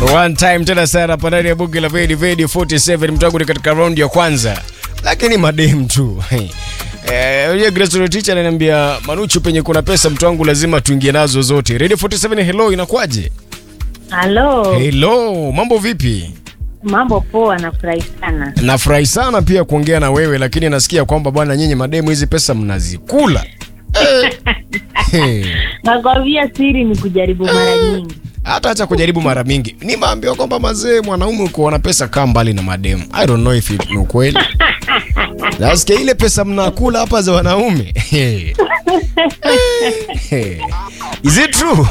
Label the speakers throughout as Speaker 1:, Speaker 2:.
Speaker 1: One time tena sana hapa ndani ya bunge la Vedi Vedi 47 mtangu ni katika round ya kwanza. Lakini madem tu. Eh, yule Grace teacher ananiambia Manuchu penye kuna pesa mtu wangu lazima tuingie nazo zote. Radio 47 hello inakwaje?
Speaker 2: Halo,
Speaker 1: Hello, mambo vipi?
Speaker 2: mambo poa, nafurahi sana.
Speaker 1: Nafurahi sana pia kuongea na wewe lakini nasikia kwamba bwana nyinyi mademu hizi pesa mnazikula. Eh. Hey.
Speaker 2: Nakwambia siri ni kujaribu mara nyingi.
Speaker 1: hata acha kujaribu mara mingi. Ni maambiwa kwamba mazee, mwanaume uko na pesa kaa mbali na mademu. I don't know if it ni ukweli. Nasikia ile pesa mnakula hapa za wanaume. Is it true?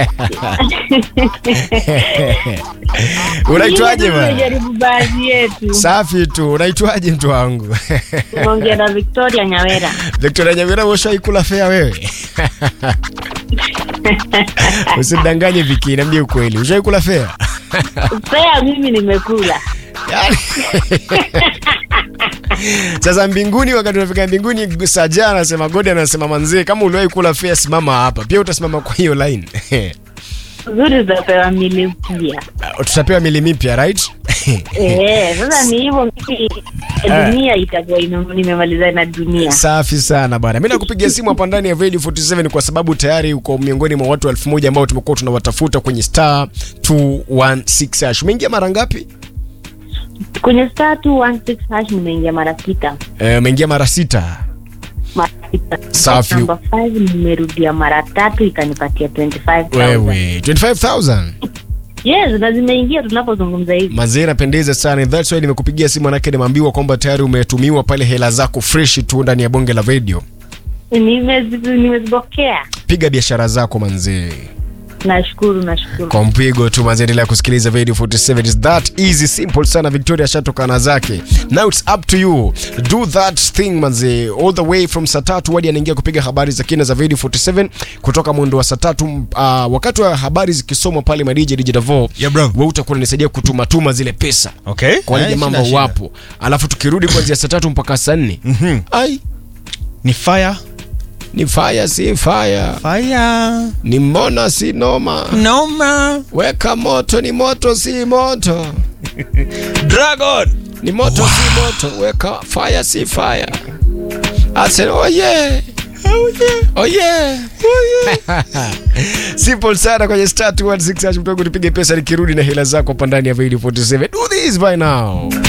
Speaker 1: Unaitwaje
Speaker 2: Ingine
Speaker 1: bwana?
Speaker 2: Tumejaribu baadhi yetu.
Speaker 1: Safi tu. Unaitwaje mtu wangu?
Speaker 2: Tumeongea na Victoria Nyawera.
Speaker 1: Victoria Nyamira, ushaikula fea wewe? Usidanganye Viki, niambie ukweli. Ushaikula fea?
Speaker 2: Pea mimi nimekula.
Speaker 1: Yaani- Sasa mbinguni, wakati unafika mbinguni, Saja anasema Godi anasema manzee, kama uliwahi kula fea, simama hapa. Pia utasimama kwa hiyo line.
Speaker 2: Nzuri zitapewa mili mpya.
Speaker 1: Tutapewa mili mipya right?
Speaker 2: Eh, sasa ni hivyo mimi dunia itakuwa ime- nimemaliza na dunia.
Speaker 1: Safi sana bwana. Mimi nakupigia simu hapa ndani ya Radio 47 kwa sababu tayari uko miongoni mwa watu elfu moja ambao tumekuwa tunawatafuta kwenye star 216 hash. Umeingia mara ngapi?
Speaker 2: Kwenye star 216 hash nimeingia mara sita.
Speaker 1: Eh, umeingia mara sita.
Speaker 2: Mara sita.
Speaker 1: Safi.
Speaker 2: Number 5 nimerudia mara tatu ikanipatia 25,000.
Speaker 1: Wewe 25000.
Speaker 2: Yes, na zimeingia tunapozungumza hivi.
Speaker 1: Mazee napendeza sana. That's why nimekupigia simu manake nimeambiwa kwamba tayari umetumiwa pale hela zako fresh tu ndani ya bonge la radio.
Speaker 2: Nimezi- Nimezipokea.
Speaker 1: Piga biashara zako manzee.
Speaker 2: Nashukuru, nashukuru.
Speaker 1: Kwa mpigo tu manzee, endelea kusikiliza Radio 47. It's that easy simple sana. Victoria shatokana zake. Now it's up to you. Do that thing manzee. All the way from saa tatu hadi anaingia kupiga habari za kina za Radio 47 kutoka mwendo wa saa tatu uh, wakati wa habari zikisomwa pale madije DJ Davo.
Speaker 3: Yeah, bro.
Speaker 1: Wewe utakuwa unanisaidia kutuma tuma zile pesa.
Speaker 3: Okay.
Speaker 1: kwa wale
Speaker 3: Eh,
Speaker 1: jamaa
Speaker 3: shida,
Speaker 1: ambao
Speaker 3: shida.
Speaker 1: wapo alafu tukirudi kuanzia saa tatu mpaka saa nne
Speaker 3: Mhm.
Speaker 1: ai
Speaker 3: Ni fire.
Speaker 1: ni fire si fire
Speaker 3: Fire.
Speaker 1: ni mbona si noma
Speaker 3: Noma.
Speaker 1: weka moto ni moto si moto
Speaker 3: Dragon.
Speaker 1: ni moto si moto weka fire si fire ase oh yeah Oh yeah. Simple sana kwenye star 216 hash mtogo tupige pesa nikirudi na hela zako hapa ndani ya video 47. Do this by now.